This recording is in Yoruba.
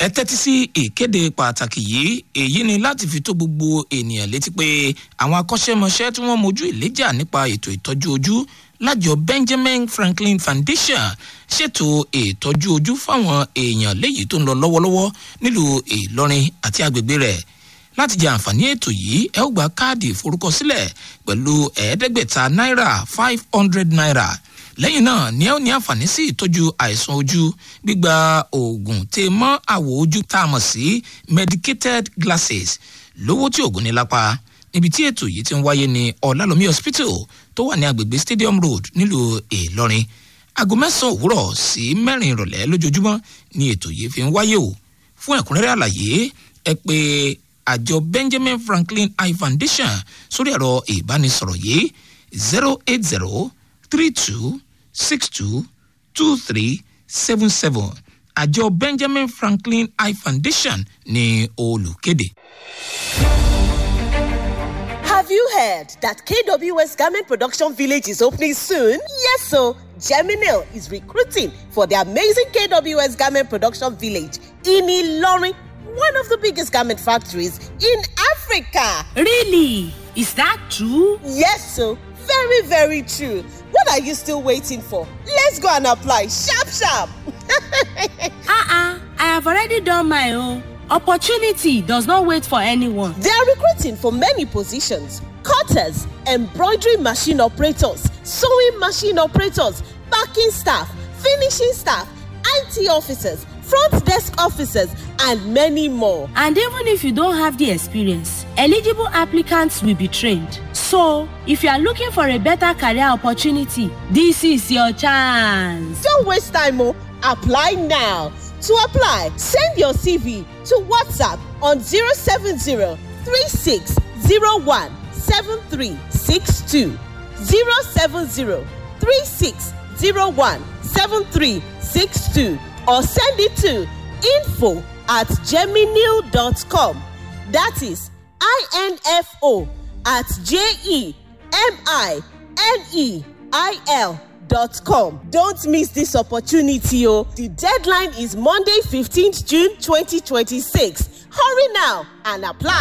ẹ tẹ́tí sí ìkéde pàtàkì yìí èyí ni láti fi tó gbogbo ènìyàn létí pé àwọn akọ́ṣẹ́mọṣẹ́ tí wọ́n mojú ìléjà nípa ètò ìtọ́jú ojú lájọ benjamin franklin foundation ṣètò ìtọ́jú ojú fáwọn èèyàn léyìí tó ń lọ lọ́wọ́lọ́wọ́ nílùú ìlọrin àti agbègbè rẹ̀ láti jẹ àǹfààní ètò yìí ẹ ó gba káàdì ìforúkọsílẹ̀ pẹ̀lú ẹ̀ẹ́dẹ́gbẹ̀ta náírà five hundred naira lẹ́yìn náà ni ẹ ó ní àǹfààní sí ìtọ́jú àìsàn ojú gbígba oògùn tè mọ́ àwọ̀ ojú tá a mọ̀ sí medicated glasses lówó tí oògùn ní lápá níbi tí ètò yìí ti ń wáyé ní ọ̀làlómi hospital tó wà ní agbègbè stadium road nílùú ìlọrin aago mẹ́sàn-án òwúrọ̀ sí mẹ́rin ìrọ̀lẹ́ lójoojúmọ́ ni ètò yìí fi ń wáyé o fún ẹ̀kúnrẹ́rẹ́ àlàyé ẹ pé àjọ benjamin franklin eye foundation sórí ẹ̀rọ ìbánisọ̀rọ̀ yìí zero eight zero three two six two two three seven seven àjọ benjamin franklin eye foundation ní olùkéde. Have you heard that KWS Garment Production Village is opening soon? Yes, so Geminil is recruiting for the amazing KWS Garment Production Village in Ilorin, one of the biggest garment factories in Africa. Really? Is that true? Yes, so very, very true. What are you still waiting for? Let's go and apply sharp, sharp. Uh-uh. I have already done my own. Opportunity does not wait for anyone. They are recruiting for many positions cutters, embroidery machine operators, sewing machine operators, packing staff, finishing staff, IT officers, front desk officers, and many more. And even if you don't have the experience, eligible applicants will be trained. So, if you are looking for a better career opportunity, this is your chance. Don't waste time, oh. Apply now. To apply, send your CV to WhatsApp on 070 3601 7362. 070 3601 7362 or send it to info at geminil.com. That is info at j e m i n e i l dot com. Don't miss this opportunity, oh! The deadline is Monday, 15th June 2026. Hurry now and apply.